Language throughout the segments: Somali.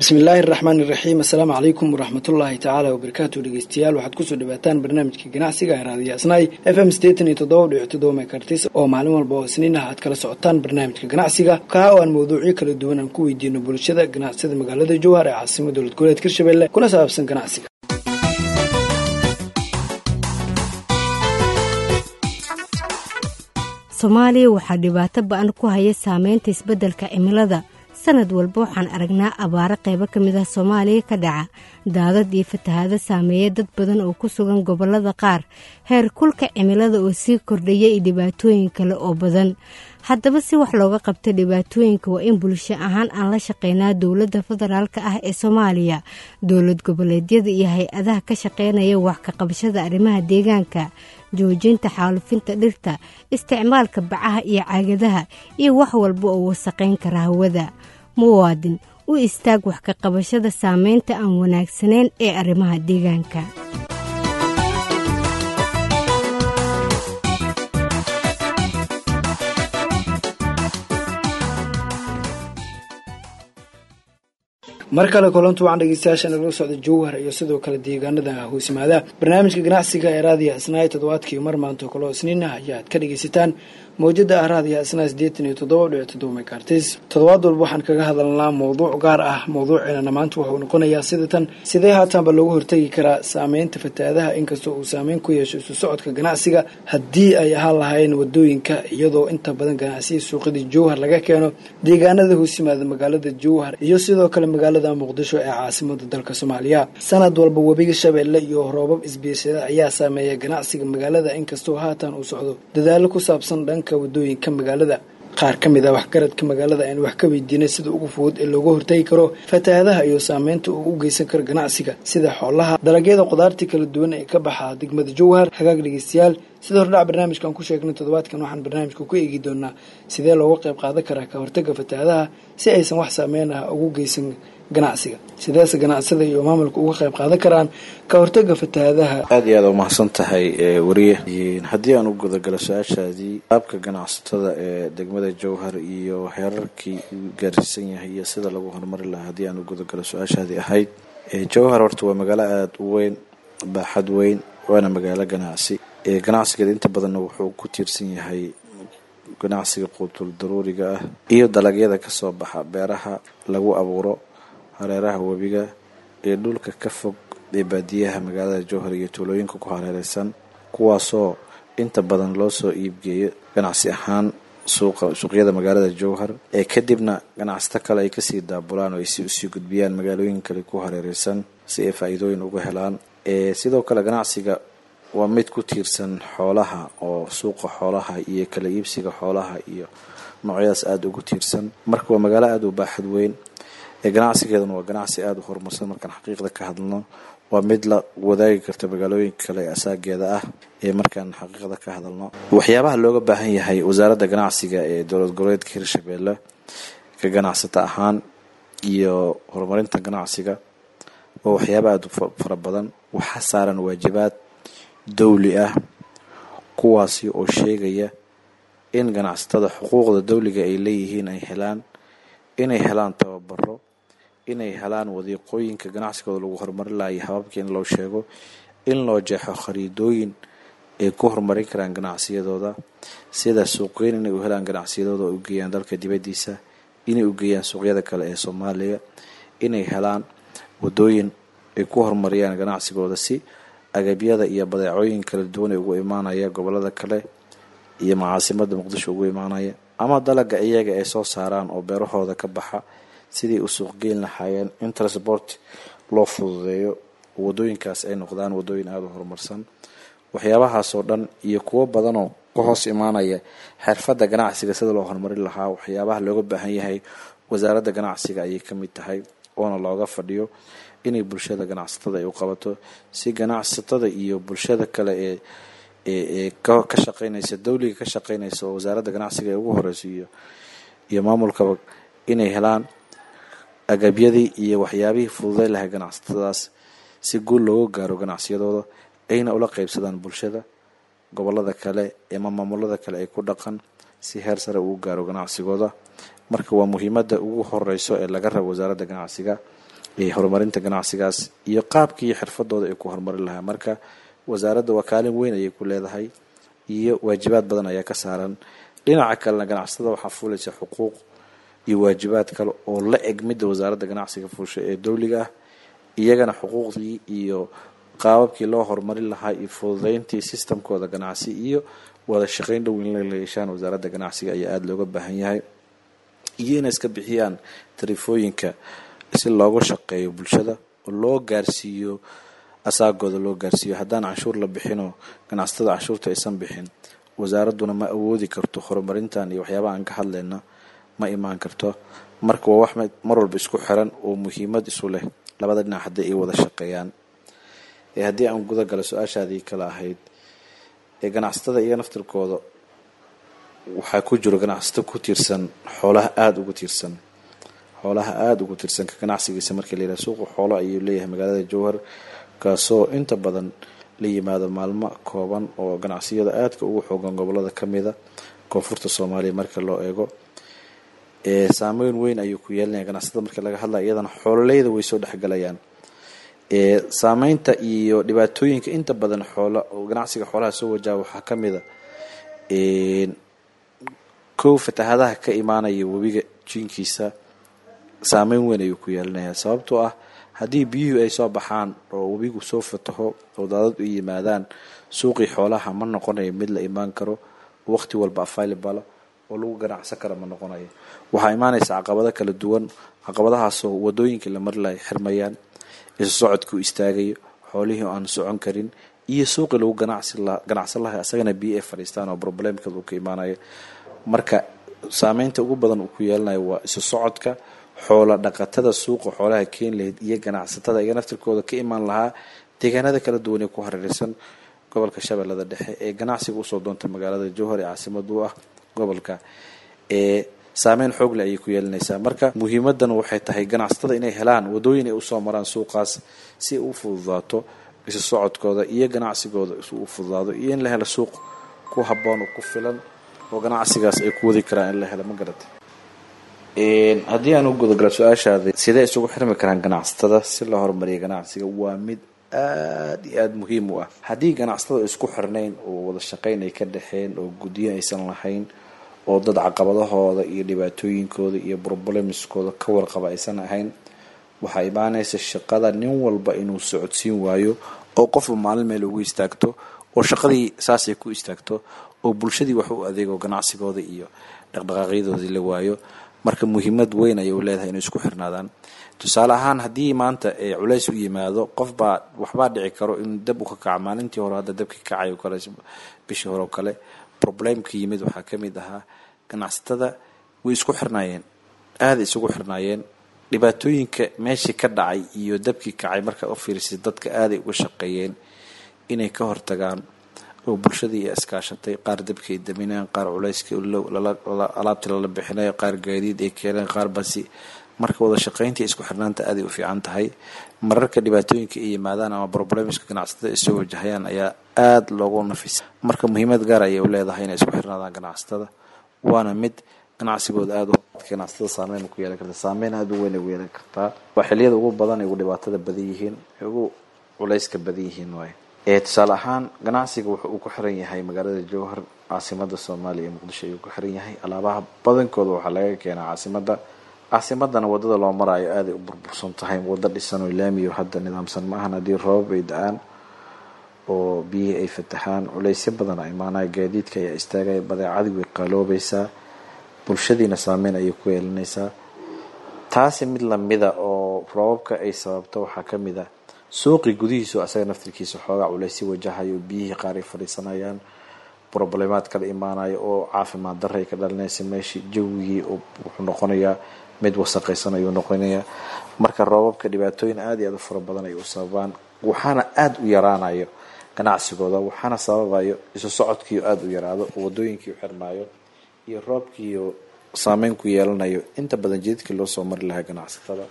bismillaahi araxmaan iraxiim assalaamu calaykum waraxmatullaahi tacaala wabarakaatu dhegeystayaal waxaad kusoo dhawaataan barnaamijka ganacsiga ee raadiyo asnaay f m sideetan iyo toddoba dhibic toddoba mekartis oo maalin walba oo isniin ah aad kala socotaan barnaamijka ganacsiga kaa oo aan mawduucyo kala duwan aan ku weydiino bulshada ganacsida magaalada jowhar ee caasimada dowlad goboleed hirshabelle kuna saabsan ganacsiga soomaaliya waxaa dhibaato ba-an ku haya saameynta isbeddelka cimilada sanad walba waxaan aragnaa abaaro qaybo ka mid ah soomaaliya ka dhaca daadad iyo fatahaado saameeya dad badan oo ku sugan gobollada qaar heer kulka cimilada oo sii kordhaya iyo dhibaatooyin kale oo badan haddaba si wax looga qabta dhibaatooyinka waa in bulsho ahaan aan la shaqeynaa dowladda federaalka ah ee soomaaliya dowlad goboleedyada iyo hay-adaha ka shaqeynaya wax ka qabashada arrimaha deegaanka joojinta xaalufinta dhirta isticmaalka bacaha iyo caagadaha iyo wax walba oo wasaqayn kara hawada muwaadin u istaag wax ka qabashada saameynta aan wanaagsanayn ee arrimaha deegaanka mar kale kulantu waxaan dhegeystayaasha nagala socda jowhar iyo sidoo kale deegaanada hoosimaada barnaamijka ganacsiga ee raadiya asnaay toddobaadkii mar maanto kaloo isniin ah ayaad ka dhegeysataan mawjada ah raadiya asnaay siddeetan iyo toddoba dhibic toddoba mekartis toddobaad walba waxaan kaga hadalnaa mowduuc gaar ah mowduuciinana maanta wuxuu noqonayaa sida tan sidee haataanba loogu hortegi karaa saameynta fatahaadaha inkastoo uu saameyn ku yeesho isu socodka ganacsiga haddii ay ahaan lahaayeen wadooyinka iyadoo inta badan ganacsiya suuqyadii jowhar laga keeno deegaanada hoosimaada magaalada jowhar iyo sidoo kale magaalada muqdisho ee caasimada dalka soomaaliya sanad walba webiga shabeelle iyo roobab isbiirsada ayaa saameeya ganacsiga magaalada inkastoo haatan uu socdo dadaalo ku saabsan dhanka wadooyinka magaalada qaar ka mid ah waxgaradka magaalada aynu wax ka weydiinay sida ugu fudud ee looga hortagi karo fatahaadaha iyo saameynta uu u geysan karo ganacsiga sida xoolaha dalagyada qudaartii kala duwan ee ka baxa degmada jowhar hagaag dhegeystayaal sida hordhac barnaamijkan ku sheegnay toddobaadkan waxaan barnaamijka ku eegi doonaa sidee looga qayb qaadan karaa ka hortaga fatahaadaha si aysan wax saameyn ah ugu geysan ganacsiga sideese ganacsada iyo maamulka uga qayb qaadan karaan ka hortaga fatahaadaha aada iyo aada umahadsan tahay wariye haddii aan u gudagalo su-aashaadii qaabka ganacsatada ee degmada jowhar iyo heerarkii uu gaarsiisan yahay iyo sida lagu horumari lahaa haddii aan u gudagalo su-aashaadii ahayd jowhar horta waa magaalo aada u weyn baaxad weyn waana magaalo ganacsi ganacsigeeda inta badanna wuxuu ku tiirsan yahay ganacsiga quutul daruuriga ah iyo dalagyada kasoo baxa beeraha lagu abuuro hareeraha webiga ee dhulka ka fog ee baadiyaha magaalada jowhar iyo tuulooyinka ku hareereysan kuwaasoo inta badan loo soo iibgeeyo ganacsi ahaan suuqa suuqyada magaalada jowhar ee kadibna ganacsato kale ay kasii daabulaan oo ay si usii gudbiyaan magaalooyin kale ku hareereysan si ay faa-iidooyin uga helaan sidoo kale ganacsiga waa mid ku tiirsan xoolaha oo suuqa xoolaha iyo kala iibsiga xoolaha iyo noocyadaas aada ugu tiirsan marka waa magaalo aada u baaxad weyn ee ganacsigeeduna waa ganacsi aada u horumarsan markaan xaqiiqda ka hadlno waa mid la wadaagi karta magaalooyinka kale ee asaageeda ah ee markaan xaqiiqda ka hadalno waxyaabaha looga baahan yahay wasaaradda ganacsiga ee dowlad goboleedka hirshabeelle ka ganacsata ahaan iyo horumarinta ganacsiga waa waxyaaba aada u fara badan waxaa saaran waajibaad dawli ah kuwaasi oo sheegaya in ganacsatada xuquuqda dawliga ay leeyihiin ay helaan inay helaan tababaro inay helaan wadiiqooyinka ganacsigooda lagu horumarin lahayo hababkii in loo sheego in loo jeexo khariidooyin ay ku horumarin karaan ganacsiyadooda sida suuqgeyn inay u helaan ganacsiyadooda oo u geeyaan dalka dibaddiisa inay u geeyaan suuqyada kale ee soomaaliya inay helaan wadooyin ay ku horumariyaan ganacsigooda si agabyada iyo badeecooyin kala duwan ee ugu imaanaya gobolada kale iyo macaasimada muqdisho ugu imaanaya ama dalaga iyaga ay soo saaraan oo beerahooda ka baxa sidii u suuqgeyn lahaayeen in transport loo fududeeyo wadooyinkaas ay noqdaan wadooyin aada u horumarsan waxyaabahaasoo dhan iyo kuwo badanoo ka hoos imaanaya xirfadda ganacsiga sida loo horumarin lahaa waxyaabaha looga baahan yahay wasaaradda ganacsiga ayay ka mid tahay oona looga fadhiyo inay bulshada ganacsatada ay u qabato si ganacsatada iyo bulshada kale ee ee ka shaqeynaysa dawliga ka shaqeynaysa oo wasaaradda ganacsiga ee ugu horeyso iyo iyo maamulkaba inay helaan agabyadii iyo waxyaabihii fududeyn lahay ganacsatadaas si guul looga gaaro ganacsiyadooda ayna ula qeybsadaan bulshada gobolada kale ama maamulada kale ay ku dhaqan si heer sare uu gaaro ganacsigooda marka waa muhiimada ugu horeyso ee laga rabo wasaaradda ganacsiga horumarinta ganacsigaas iyo qaabkii iyo xirfadooda ay ku horumarin lahaa marka wasaaradda waa kaalin weyn ayay ku leedahay iyo waajibaad badan ayaa ka saaran dhinaca kalena ganacsatada waxaa fuulaysa xuquuq iyo waajibaad kale oo la eg midda wasaaradda ganacsiga fuusha ee dowliga ah iyagana xuquuqdii iyo qaababkii loo horumarin lahaa iyo fududeyntii sistamkooda ganacsi iyo wada shaqeyn dhow in la yeeshaan wasaaradda ganacsiga ayaa aada looga baahan yahay iyo inay iska bixiyaan tariifooyinka si loogu shaqeeyo bulshada oo loo gaarsiiyo asaagooda loo gaarsiiyo haddaan canshuur la bixinoo ganacsatada canshuurta aysan bixin wasaaradduna ma awoodi karto horumarintan iyo waxyaabaha aan ka hadlayna ma imaan karto marka waa wax mar walba isku xiran oo muhiimad isu leh labada dhinac haddii ay wada shaqeeyaan ee haddii aan guda galo su-aashaadii kale ahayd ee ganacsatada iyo naftirkooda waxaa ku jiro ganacsato ku tiirsan xoolaha aada ugu tiirsan xoolaha aada ugu tiirsan ka ganacsigiisa markii la yidhaha suuqa xoolo ayuu leeyahay magaalada jowhar kaasoo inta badan la yimaado maalmo kooban oo ganacsiyada aadka ugu xoogan gobolada kamida koonfurta soomaaliya marka loo eego saameyn weyn ayuu ku yeelinaya ganacsatada marka laga hadlaya iyadana xoololeyda way soo dhexgalayaan saameynta iyo dhibaatooyinka inta badan xoola ganacsiga xoolaha soo wajaha waxaa kamida kow fatahadaha ka imaanaya webiga jiinkiisa saameyn weyn ayuu ku yeelinaya sababtoo ah haddii biyuhu ay soo baxaan oo webigu soo fataho oo daadad u yimaadaan suuqii xoolaha ma noqonayo mid la imaan karo waqti walba available oo lagu ganacsan kara ma noqonayo waxaa imaanaysa caqabado kala duwan caqabadahaasoo wadooyinkii la mari lahay xirmayaan isu socodkii u istaagayo xoolihii aan socon karin iyo suuqii lagu ganacsan lahay asagana biyo ay fadhiistaan oo problemkeed uu ka imaanayo marka saameynta ugu badan uu ku yeelanayo waa isu socodka xoola dhaqatada suuqa xoolaha keeni lahayd iyo ganacsatada iga naftirkooda ka imaan lahaa deegaanada kala duwan ee ku hareereysan gobolka shabeellada dhexe ee ganacsiga usoo doonta magaalada jowhar ee caasimad u ah gobolka ee saameyn xoogle ayay ku yeelinaysaa marka muhiimadan waxay tahay ganacsatada inay helaan wadooyin ay usoo maraan suuqaas si ay u fududaato isu socodkooda iyo ganacsigooda u fududaado iyo in la helo suuq ku haboon oo ku filan oo ganacsigaas ay ku wadi karaan in la helo ma garata haddii aan u gudagalo su-aashaada sidee isugu xirmi karaan ganacsatada si loo horumariya ganacsiga waa mid aada iyo aada muhiim u ah haddii ganacsatada isku xirnayn oo wada shaqeyn ay ka dhexeen oo guddiyo aysan lahayn oo dad caqabadahooda iyo dhibaatooyinkooda iyo problemskooda ka warqaba aysan ahayn waxaa imaanaysa shaqada nin walba inuu socodsiin waayo oo qofba maalin meel ugu istaagto oo shaqadii saasay ku istaagto oo bulshadii wax u adeego ganacsigooda iyo dhaqdhaqaaqyadoodii la waayo marka muhiimad weyn ayay u leedahay inay isku xirnaadaan tusaale ahaan haddii maanta culays u yimaado qofbaa waxbaa dhici karo in dab u ka kaca maalintii hore hadda dabkii kacay kale bishii hore oo kale problemka yimid waxaa ka mid ahaa ganacsatada way isku xirnaayeen aada isugu xirnaayeen dhibaatooyinka meeshii ka dhacay iyo dabkii kacay markaa u fiirisay dadka aaday uga shaqeeyeen inay ka hortagaan oo bulshadii ay iskaashatay qaar dabkii ay damineen qaar culayskii alaabtii lala bixinayo qaar gaadiid ay keeneen qaar basi marka wada shaqeyntii isku xirnaanta aaday u fiican tahay mararka dhibaatooyinka ay yimaadaan ama problemska ganacsatada ay soo wajahayaan ayaa aada loogu nafisa marka muhiimad gaar ayay u leedahay inay isku xirnaadaan ganacsatada waana mid ganacsigooda aada ganacsatada saameyn ku yeelan karta saameyn aada u weyn ay u yeelan kartaa waa xiliyada ugu badan ay ugu dhibaatada badan yihiin ay ugu culayska badan yihiin waay tusaale ahaan ganacsiga wuxuu uu ku xiran yahay magaalada jowhar caasimada soomaaliya ee muqdisho ayuu ku xiran yahay alaabaha badankooda waxaa laga keenaa caasimada caasimadana wadada loo maraayo aaday u burbursan tahay wado dhisan oo laamiyo hadda nidaamsan ma ahan haddii roobab ay da-aan oo biyihii ay fatahaan culaysyo badan a imaanaya gaadiidka ayaa istaagaya badeecadii way qaaloobaysaa bulshadiina saameyn ayay ku yeelanaysaa taasi mid lamida oo roobabka ay sababto waxaa kamid a suuqii gudihiisu asaga naftirkiisa xoogaa culaysyo wajahayo biyihii qaar ay fadhiisanayaan problemaad kala imaanayo oo caafimaad darra ay ka dhalinaysa meeshii jawigii wuxuu noqonayaa mid wasaqaysan ayuu noqonayaa marka roobabka dhibaatooyin aada iyo aada u fara badan ay u sababaan waxaana aada u yaraanayo ganacsigooda waxaana sababayo isu socodkiio aada u yaraado oo wadooyinkii u xirmaayo iyo roobkiiyo saameyn ku yeelanayo inta badan jidadkii loo soo mari lahaa ganacsatada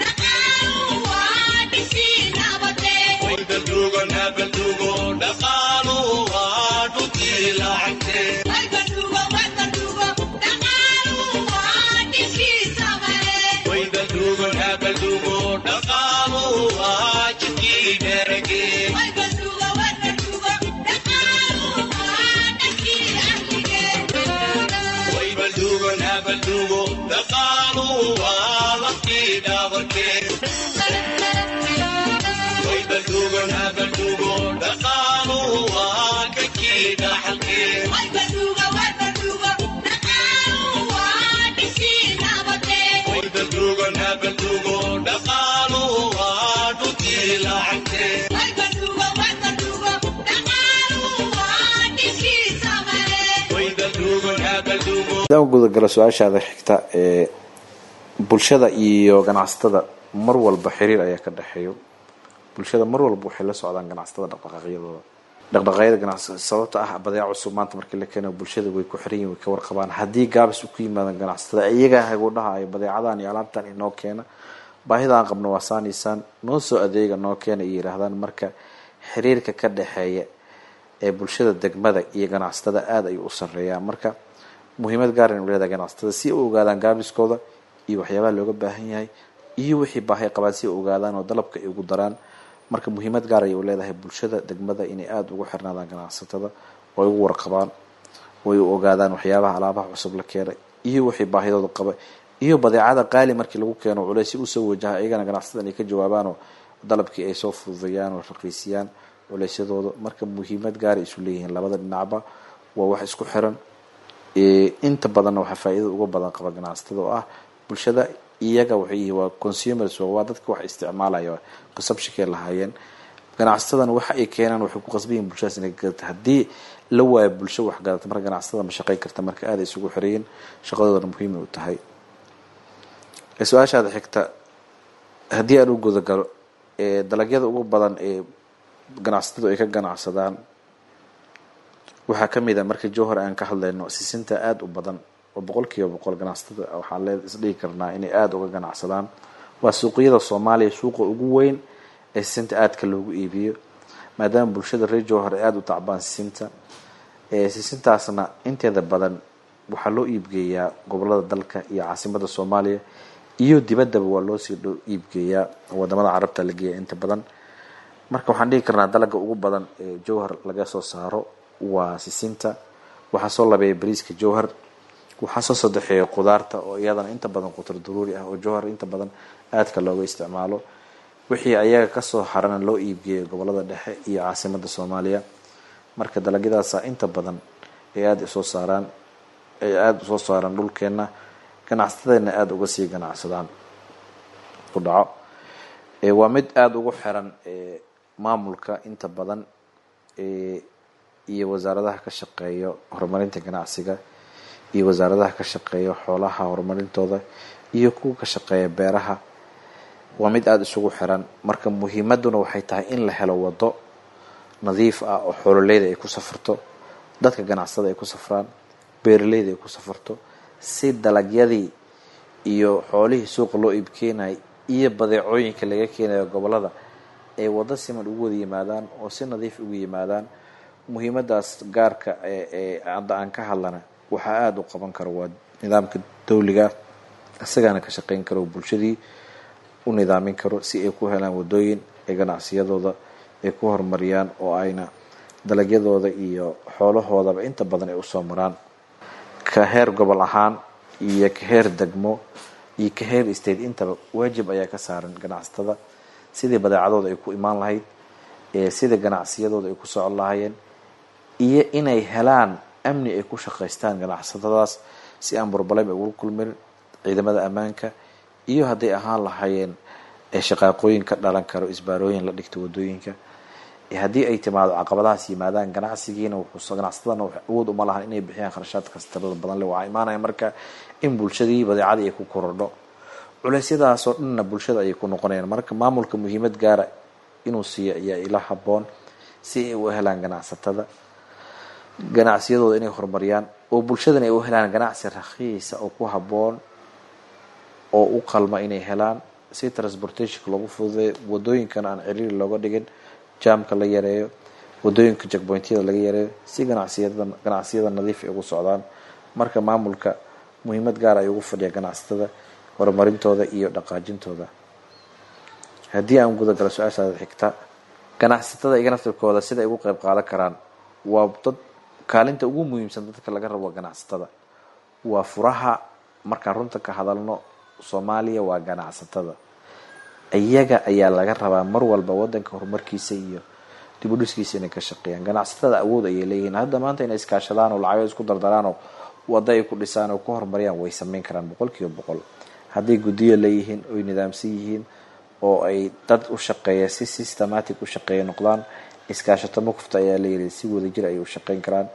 Dhaqaaluhu waa hadaan gudagalo su-aashaada xigta ee bulshada iyo ganacsatada mar walba xiriir ayaa ka dhexeeyo bulshada mar walba waxay la socdaan ganacsatada dhaqdhaqaaqyadooda dhaqdhaqaaqyada ganacsi sababta ah badeeca cusub maanta markii la keeno bulshada way ku xiran yihin way ka warqabaan haddii gaabis u ku yimaadaan ganacsatada iyagaa hagudhaha ay badeecadan iyo alaabtan inoo keena baahida aan qabno waa saanaysaan noo soo adeega noo keena iyo yihaahdaan marka xiriirka ka dhexeeya ee bulshada degmada iyo ganacsatada aada ayuu u sareeyaa marka muhiimad gaara inu leedahay ganacsatada si u ogaadaan gaabiskooda iyo waxyaabaha looga baahan yahay iyo wixii baahay qabaan si u ogaadaan oo dalabka ay ugu daraan marka muhiimad gaar ayay u leedahay bulshada degmada inay aada ugu xirnaadaan ganacsatada oo ay ugu warqabaan oo ay u ogaadaan waxyaabaha alaabaha cusub la keenay iyo wixii baahidooda qaba iyo badeecada qaali markii lagu keeno culeysi usoo wajaha iyagana ganacsatada inay ka jawaabaanoo dalabkii ay soo fududeeyaan oo raqiisiyaan culeysyadooda marka muhiimad gaara isu leeyihiin labada dhinacba waa wax isku xiran inta badanna waxaa faa-iidada uga badan qaba ganacsatada oo ah bulshada iyaga waxay yihiin waa consumers waa dadka wax isticmaalaya qasabshikay lahaayeen ganacsatadana waxa ay keenaan waxay ku qasban yihin bulshadaas inay gadata haddii la waayo bulsho wax gadata marka ganacsatada ma shaqayn karta marka aada isugu xireeyeen shaqadoodana muhiimay u tahay su-aashaada xigta haddii aan u gudagalo dalagyada ugu badan ee ganacsatadu ay ka ganacsadaan waxaa kamid a marka jowhar aan ka hadlayno sisinta aada u badan oo boqol kiiba boqol ganacsatada waxaan le isdhigi karnaa inay aada uga ganacsadaan waa suuqyada soomaaliya suuqa ugu weyn ee sisinta aadka loogu iibiyo maadaama bulshada reer jowhar ay aada u tacbaan sisinta sisintaasna inteeda badan waxaa loo iibgeeyaa gobolada dalka iyo caasimada soomaaliya iyo dibaddaba waa loosii iibgeeyaa wadamada carabta la geeya inta badan marka waxaan dhigi karnaa dalaga ugu badan ee jowhar laga soo saaro waa sisinta waxaa soo labeeya bariiska jowhar waxaa soo sadexeeya qudaarta oo iyadana inta badan qutar daruuri ah oo jowhar inta badan aadka looga isticmaalo wixii ayaga kasoo harana loo iibgeeya gobolada dhexe iyo caasimada soomaaliya marka dalagyadaasa inta badan ay aada usoo saaraan ay aada usoo saaraan dhulkeena ganacsatadana aada uga sii ganacsadaan ku dhaco waa mid aada ugu xiran maamulka inta badan iyo wasaaradaha ka shaqeeyo horumarinta ganacsiga iyo wasaaradaha ka shaqeeya xoolaha horumarintooda iyo kuwa ka shaqeeya beeraha waa mid aada isugu xiran marka muhiimaduna waxay tahay in la helo wado nadiif ah oo xoololeyda ay ku safarto dadka ganacsada ay ku safraan beeraleyda ay ku safarto si dalagyadii iyo xoolihii suuqa loo iibkeenayay iyo badeecooyinka laga keenayo gobolada ay wado siman ugu wada yimaadaan oo si nadiif ugu yimaadaan muhiimadaas gaarka ee hadda aan ka hadlana waxaa aada u qaban karo waa nidaamka dawliga isagaana ka shaqeyn karo bulshadii u nidaamin karo si ay ku helaan wadooyin ee ganacsiyadooda ay ku horumariyaan oo ayna dalagyadooda iyo xoolahoodaba inta badan ay usoo maraan ka heer gobol ahaan iyo ka heer degmo iyo ka heer state intaba waajib ayaa ka saaran ganacsatada sidii badeecadooda ay ku imaan lahayd sidii ganacsiyadooda ay ku socon lahaayeen iyo inay helaan amni ay ku shaqaystaan ganacsatadaas si aan burbaleyb ay ugu kulmin ciidamada ammaanka iyo hadday ahaan lahaayeen shaqaaqooyin ka dhalan karo isbaarooyin la dhigta wadooyinka haddii ay timaado caqabadahaas yimaadaan ganacsigiina ganacsatadana awood uma lahan inay bixiyaan kharashaadkaas tirada badan le waxaa imaanaya marka in bulshadii badeecadii ay ku korodho culeysyadaasoo dhanna bulshada ayay ku noqonayaan marka maamulka muhiimad gaara inuu siiyo ayaa ila haboon si ay u helaan ganacsatada ganacsiyadooda inay horumariyaan oo bulshadana ay u helaan ganacsi rakhiisa oo ku haboon oo u qalma inay helaan si transportationka loogu fududeeyo wadooyinkana aan ciriiri looga dhigin jaamka la yareeyo wadooyinka jackpointyada laga yareeyo si ganacsiyada ganacsiyada nadiif ay ugu socdaan marka maamulka muhiimad gaar ay ugu fadhiya ganacsatada horumarintooda iyo dhaqaajintooda haddii aan gudagalo su-aashaada xigta ganacsatada iga naftirkooda sida ay ugu qeyb qaadan karaan waa dad kaalinta ugu muhiimsan dadka laga rabo ganacsatada waa furaha markaan runta ka hadalno soomaaliya waa ganacsatada iyaga ayaa laga rabaa mar walba wadanka horumarkiisa iyo dib u dhiskiisa inay ka shaqeeyaan ganacsatada awood ayay leeyihiin hadda maanta inay iskaashadaan oo lacago isku dardaraan oo wada ay ku dhisaan oo ku horumariyaan way sameyn karaan boqol kiiba boqol hadday guddiyo leeyihiin oy nidaamsan yihiin oo ay dad u shaqeeya si systematic u shaqeeya noqdaan iskaashato mukufta ayaa layiri si wadajir ayay u shaqeyn karaan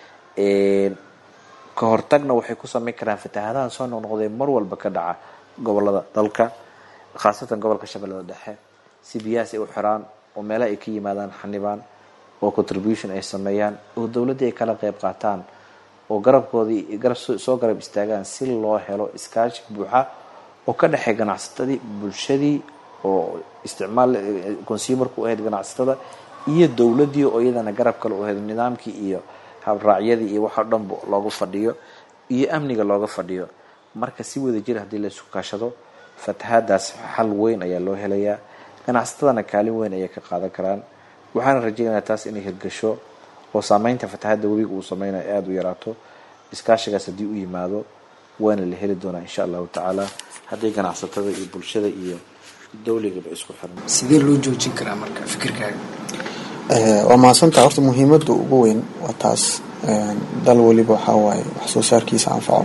ka hortagna waxay ku sameyn karaan fatahaadaha soo noqnoqdee mar walba ka dhaca gobolada dalka khaasatan gobolka shabeellada dhexe si biyahaas ay u xiraan oo meelaha ay ka yimaadaan xanibaan oo contribution ay sameeyaan oo dowladdii ay kala qeyb qaataan oo garabkoodii garab soo garab istaagaan si loo helo iskaashi buuxa oo ka dhexey ganacsatadii bulshadii oo isticmaal consumerku u ahayd ganacsatada iyo dowladdii oo iyadana garab kale u ahayd nidaamkii iyo habraacyadii iyo waxoo dhanba looga fadhiyo iyo amniga looga fadhiyo marka si wada jir haddii la isku kaashado fatahaadaas xal weyn ayaa loo helayaa ganacsatadana kaalin weyn ayay ka qaadan karaan waxaana rajeynayaa taas inay hirgasho oo saameynta fatahaadda webiga uu sameynayo aada u yaraato iskaashigaas haddii u yimaado waana la heli doonaa insha allahu tacaala haddii ganacsatada iyo bulshada iyo dowligaba isku xiran sidee loo joojin karaa marka fikirkaaga waa mahadsantaha horta muhiimadda ugu weyn waa taas dal weliba waxaa waaye wax soo saarkiisa anfaco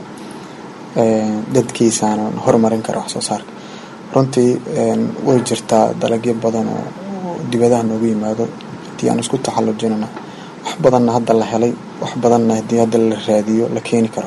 dadkiisaana horumarin kara wax soo saarka runtii way jirtaa dalagyo badan oo dibadaha noogu yimaado haddii aan isku taxallujinana wax badanna hadda la helay wax badanna haddii hadda la raadiyo la keeni karo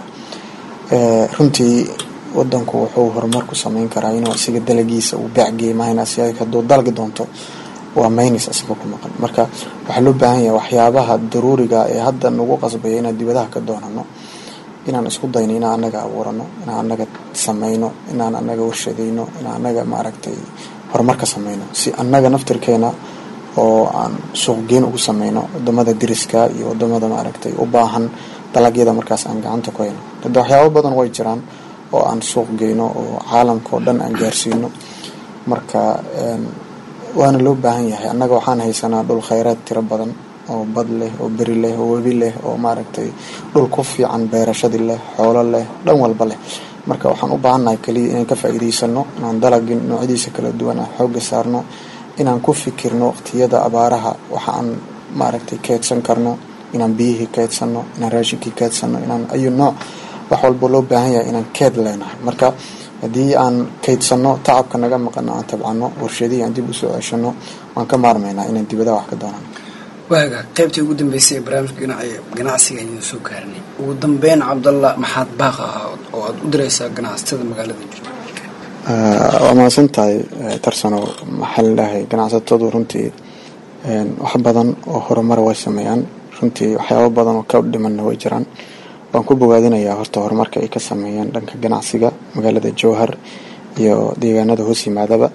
runtii wadanku wuxuu horumar ku sameyn karaa inuu isaga dalagiisa uu beecgeey maahanas hadduu dalgi doonto waa maynis isaga ku maqan marka waxaa loo baahan yahay waxyaabaha daruuriga ee hadda nagu qasbaya inaan dibadaha ka doonano inaan isku dayno inaan anaga abuurano inaan anaga sameyno inaan anaga warshadeyno inaan anaga maaragtay horumar ka sameyno si anaga naftirkeena oo aan suuqgeyn ugu sameyno wadamada diriska iyo wadamada maaragtay u baahan dalagyada markaas aan gacanta ku hayno hadda waxyaabo badan way jiraan oo aan suuq geyno oo caalamka oo dhan aan gaarsiino marka waana loo baahan yahay annaga waxaan haysanaa dhul khayraad tiro badan oo bad leh oo beri leh oo webi leh oo maaragtay dhul ku fiican beerashadii leh xoolo leh dhan walba leh marka waxaan u baahannahay kaliya inaan ka faa'iidaysano inaan dalagin noocyadiisa kala duwan aan xoogga saarno inaan ku fikirno waqtiyada abaaraha waxa aan maaragtay keedsan karno inaan biyihii keedsano inaan raashinkii keedsano inaan ayu nooc wax walba loo baahan yahay inaan keed leenahay marka haddii aan kaydsano tacabka naga maqano aan tabcano warshadihii aan dib usoo ceshano waan ka maarmaynaa inaan dibadaha wax ka doonano waaga qaybtii ugu dambeysay ee barnaamijka ganacsiga ayaan soo gaarinay ugu dambeyn cabdalla maxaad baaq ahaa oo aada u diraysaa ganacsatada magaalada jirta waa mahadsan tahay tarsano maxaa ladhahay ganacsatadu runtii wax badan oo horumar way sameeyaan runtii waxyaabo badan oo ka dhimanna way jiraan waan ku bogaadinayaa horta horumarka ay ka sameeyeen dhanka ganacsiga magaalada jowhar iyo deegaanada hoos yimaadaba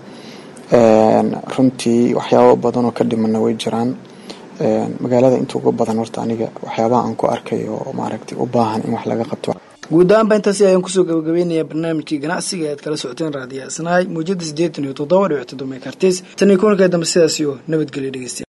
runtii waxyaabo badan oo ka dhimanna way jiraan magaalada inta uga badan horta aniga waxyaabaha aan ku arkay oo maaragtay u baahan in wax laga qabto guud ahaanba intaasi ayaan kusoo gabagabeynayaa barnaamijkii ganacsiga e aad kala socoteen raadiyo asnaay muujada siddeetan iyo toddoba dhibic toddoba mekartis tan iyo kulanka dambe sidaas iyo nabadgelyo dhegeystayaal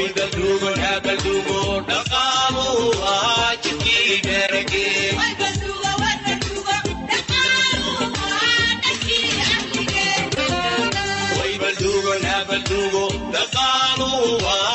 dhaqaalu waa jidkii dherage dugo dhaqaaluhu waa